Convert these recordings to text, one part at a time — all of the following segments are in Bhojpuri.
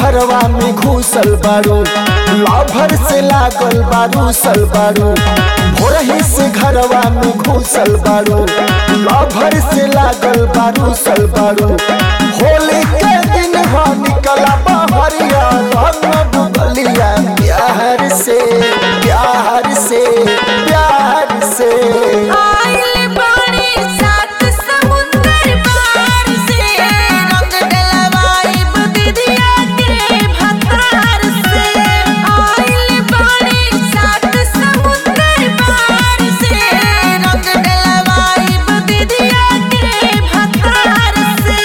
घरवा में घुसल बारू लाभर से लागल बारू सल बारू भोरही से घरवा में घुसल बारू लाभर से लागल बारू सल बारू होली के दिन हो निकला बहरिया रंग डुबलिया प्यार से प्यार से प्यार से आइल बाड़ी सात समुंदर पार से रंग डलवाइब दीदिया के भतार से आइल बाड़ी सात समुंदर पार से रंग डलवाइब दीदिया के भतार से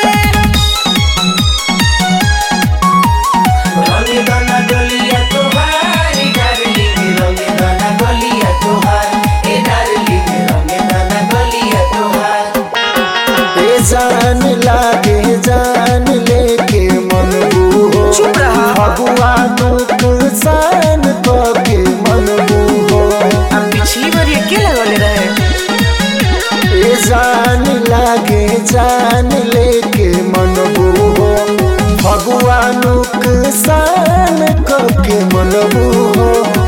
रंगी दाना डोलिया तोहार ए डार्लिंग रंगी दाना डोलिया तोहार ए डार्लिंग रंगी दाना डोलिया तोहार ए जान लागे जान लेके मन हो चुप रहा। फगुआ नुकसान के मन हो अब पिछली बार ये के लगौले रहे ए जान लागे जान लेके मन हो फगुआ नुकसान के मन हो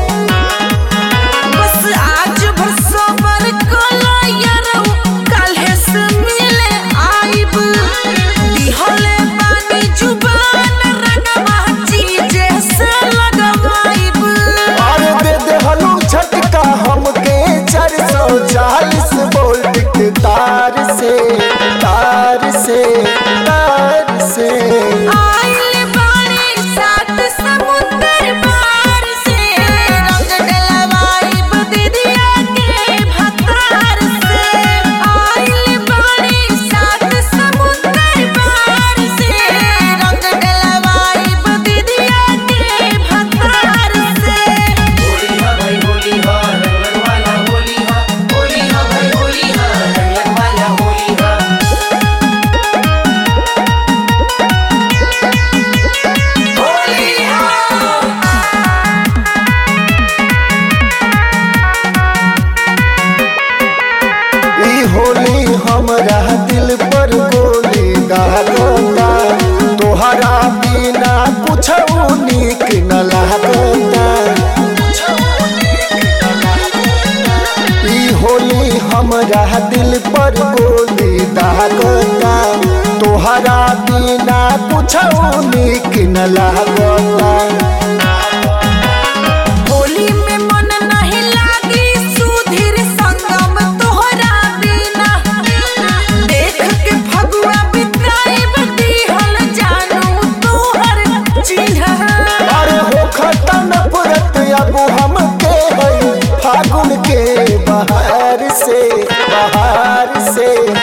बस आज भर सबर कला यारौ काल्हे से मिले आइब दिहले बानी जुबान रंगवा चीजे से लगवाइब और दे दे हलू झटका हमके चार सौ चालीस वोल्ट के तार से तार से तार से आइल बानी सात समुंदर पार से रंग डलवाइब दीदिया के भतार से आइल बानी सात समुंदर पार से रंग डलवाइब दीदिया के भतार से होली हा भाई होली हा रंगन वाला होली हा होली हा भाई होली हा रंगन वाला होली हा होली हा ई होली हमरा दिल पर गोली दागता तोहरा बिना कुछ नीक न लागता ई होली हमरा दिल पर गोली दागता तोहरा बिना कुछ नीक न लागता होली में मन नहीं लागी सुधीर संगम तोहरा बिना देख के फगुआ बिताइब दिहल जानू तोहर चिन्ह अरे हो खतन पुरत अब हमके है फागुन के बहार से बहार से